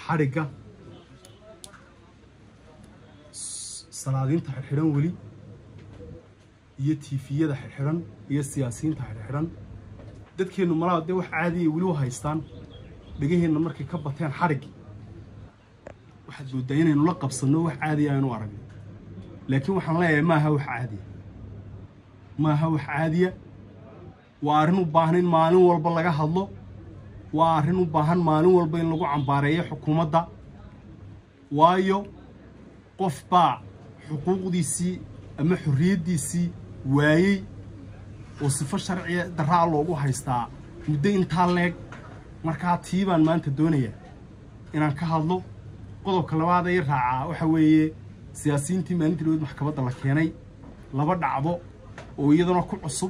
xadhigga salaadiinta xidhxidhan weli iyo tiifiyada xidhxidhan iyo siyaasiyiinta xidhxidhan dadkeennu malaa dee wax caadiya weli u haystaan dhegaheenna markay ka bateen xadhiggii waxaad mooddaa inaynu la qabsanno wax caadiya aynu aragno laakiin waxaan leeyahay maaha wax caadiya maaha wax caadiya waa arrin u baahan in maalin walba laga hadlo waa arrin u baahan maalin walba in lagu cambaareeyo xukuumadda waayo qof baa xuquuqdiisii ama xorriyaddiisii waayey oo sifo sharciya darraa loogu haystaa muddo intaa leeg markaa tii baan maanta doonayaa inaan ka hadlo qodobka labaad ay raacaa waxa weeye siyaasiyiintii maalintii dhaweed maxkamadda la keenay laba dhacdo oo iyadana ku cusub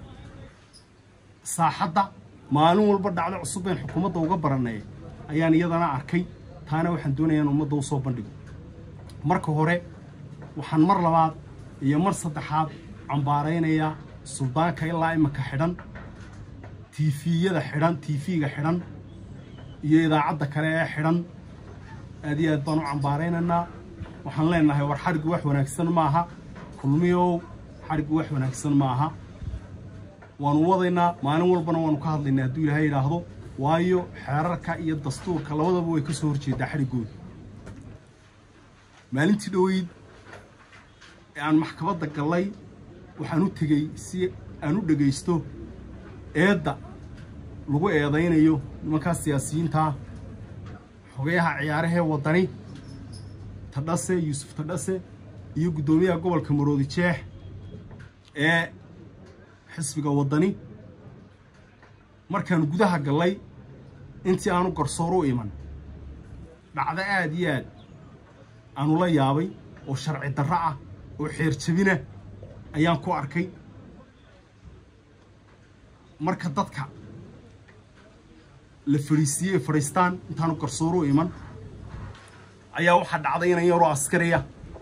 saaxadda maalin walba dhacdo cusub bayn xukuumadda uga barannay ayaan iyadana arkay taana waxaan doonayaa in ummadda u soo bandhigo marka hore waxaan mar labaad iyo mar saddexaad cambaaraynayaa suldaanka ilaa iminka xidhan tiifiyada xidhan tiifiga xidhan iyo idaacadda kale ee xidhan aad iyo aad baan u cambaaraynaynaa waxaan leenahay war xadhiggu wax wanaagsan maaha kulmiyow xadhiggu wax wanaagsan maaha waanu wadaynaa maalin walbana waanu ka hadlaynaa hadduu ilaahay yidhaahdo waayo xeerarka iyo dastuurka labadaba way ka soo horjeedaa xadhiggooda maalintii dhoweyd ee aan maxkamadda gallay waxaan u tegey si aan u dhegaysto eedda lagu eedaynayo nimankaa siyaasiyiintaa xogayaha ciyaarahee waddani tadhase yuusuf tadhase iyo guddoomiyaha gobolka maroodi jeex ee xisbiga waddani markaan gudaha gallay intii aanu garsoor u iman dhacdo aad iyo aad aanu la yaabay oo sharci darro ah oo xeer jabina ayaan ku arkay marka dadka la fadhiisiiyey fadhiistaan intaanu garsoor u iman ayaa waxaa dhacday inan yaroo askariya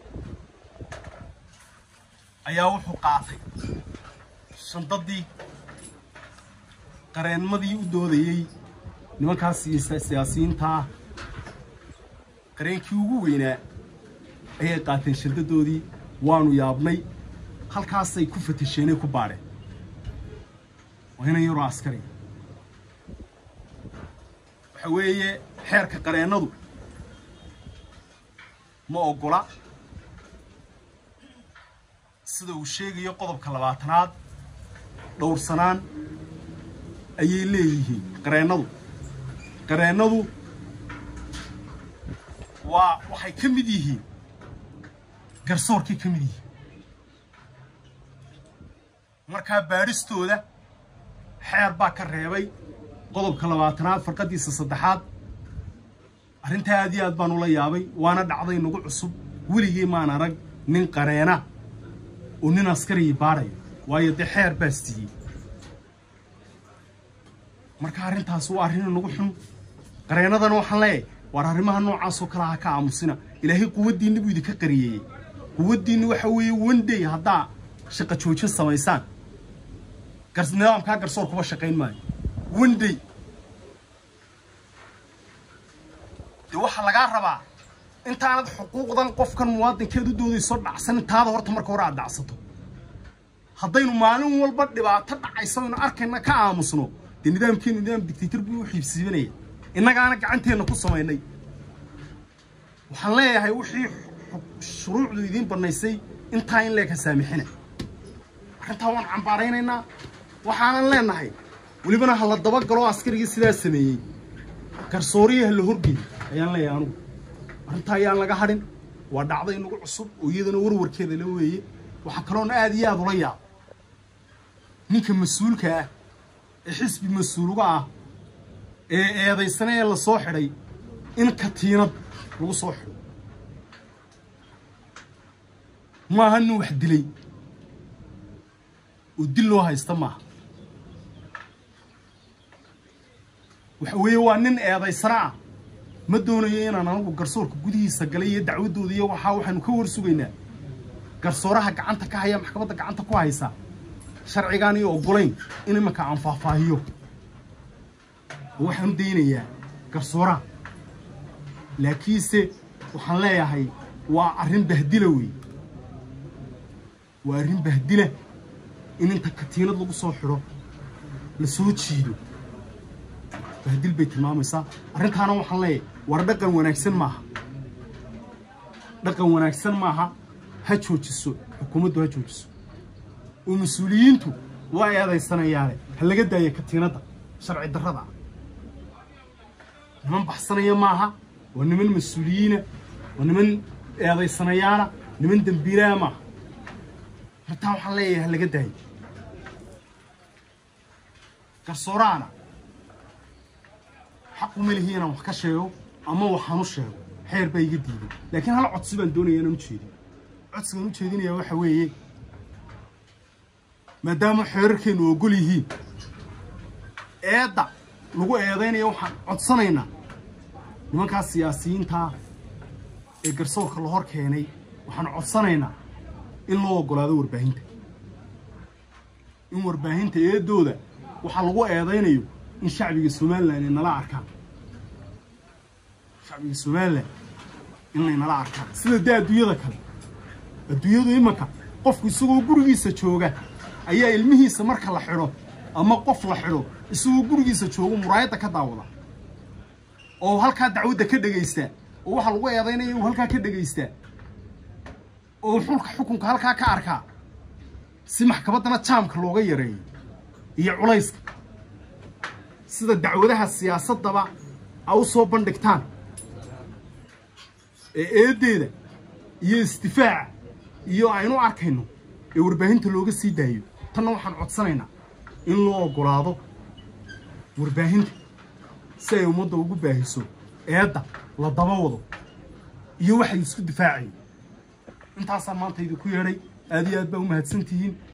ayaa wuxuu qaatay shandadii qareenmadii u doodayey nimankaas siyaasiyiintaa qareenkii ugu weynaa ayay qaateen shandadoodii waanu yaabnay halkaasay ku fatisheenay ku baadheen waa inan yaroo askariya waxa weeye xeerka qareennadu ma oggola sida uu sheegayo qodobka labaatanaad dhowrsanaan ayay leeyihiin qareennadu qareennadu waa waxay ka mid yihiin garsoorkay ka mid yihiin markaa baadhistooda xeer baa ka reebay qodobka labaatanaad farqaddiisa saddexaad arrintaa aad iyo aad baan ula yaabay waana dhacday nagu cusub weligii maan arag nin qareena oo nin askarigii baadhaya waayo dee xeer baa siiyey marka arrintaas waa arrin nagu xun qareennadana waxaan leeyahay waar arrimaha noocaasoo kale ha ka aamusina ilaahay quwaddiinna buu idinka qariyeeyey quwaddiinna waxa weeye wandey haddaa shaqa joojin samaysaan nidaamkaa garsoor kuba shaqayn maayo wandey dee waxaa lagaa rabaa intaanad xuquuqdan qofkan muwaadinkeed u doodayso dhacsan intaada horta marka hore aad dhacsato haddaynu maalin walba dhibaato dhacayso aynu arkayna ka aamusno dee nidaamkeenu nidaam dictator buu u xiibsiibanaya innagaana gacanteenna ku samaynay waxaan leeyahay wixii shuruucdu idiin bannaysay intaa in leeka saamixina arrintaa waan cambaaraynaynaa waxaanan leenahay welibana ha la dabagalo askarigii sidaa sameeyey garsoorihii ha la horgeey ayaan leeyahay anugu arrintaa ayaan laga hadhin waa dhacda inagu cusub oo iyadana warwarkeeda la weeye waxaa kaloona aad iyo aad ula yaab ninka mas-uulka ah ee xisbi mas-uuluga ah ee eedaysana ee la soo xidhay in katiinad lagu soo xidho maaha nin wax dilay oo dil loo haysta maaha waxa weeye waa nin eedaysana ah ma doonayo inaan anagu garsoorka gudihiisa galay iyo dacwaddooda iyo waxaa waxaanu ka war sugaynaa garsooraha gacanta ka haya maxkamadda gacanta ku haysa sharcigaan iyo oggolayn in imanka aan faahfaahiyo oo waxaanu daynayaa garsooraha laakiinse waxaan leeyahay waa arrin bahdila weeye waa arrin bahdila in inta katiinad lagu soo xidho la soo jiido bahdil bay tilmaamaysaa arrintaana waxaan leeyahay war dhaqan wanaagsan maaha dhaqan wanaagsan maaha ha joojiso xukuumaddu ha joojiso oo mas-uuliyiintu waa eedaysanayaane ha laga daaya katiinadda sharci darrada ah niman baxsanaya maaha waa niman mas-uuliyiina waa niman eedaysanayaana niman dembiilaa maaha hortaa waxaan leeyahay ha laga daayo garsooraana xaqu ma lihi inaan wax ka sheego ama waxaan u sheego xeer baa iga diiday laakiin hal codsi baan doonaya inaan ujeediyo codsigaan ujeedinaya waxa weeye maadaama xeerarkeennu ogol yihiin eedda lagu eedaynaya waxaan codsanaynaa nimankaas siyaasiyiintaa ee garsoorka la hor keenay waxaan codsanaynaa in loo oggolaado warbaahinta in warbaahinta eeddooda waxaa lagu eedaynayo in shacbiga somalilan ay nala arkaan shacbiga somalilan inay nala arkaan sida dee adduunyada kale adduunyadu imanka qofku isagoo gurigiisa jooga ayaa ilmihiisa marka la xidho ama qof la xidho isagoo gurigiisa jooga muraayadda ka daawada oo halkaa dacwadda ka dhegaystaa oo waxaa lagu eedaynaya uu halkaa ka dhegaystaa oo xulka xukunka halkaa ka arkaa si maxkamaddana jaamka looga yareeyo iyo culayska sida dacwadaha siyaasaddaba a u soo bandhigtaan ee eeddeeda iyo isdifaaca iyo aynu arkayno ee warbaahinta looga sii daayo tanna waxaan codsanaynaa in loo oggolaado warbaahinta si ay ummadda ugu baahiso eedda la daba wado iyo waxay isku difaacayo intaasaan maanta idinku yeedhay aad iyo aad baa u mahadsan tihiin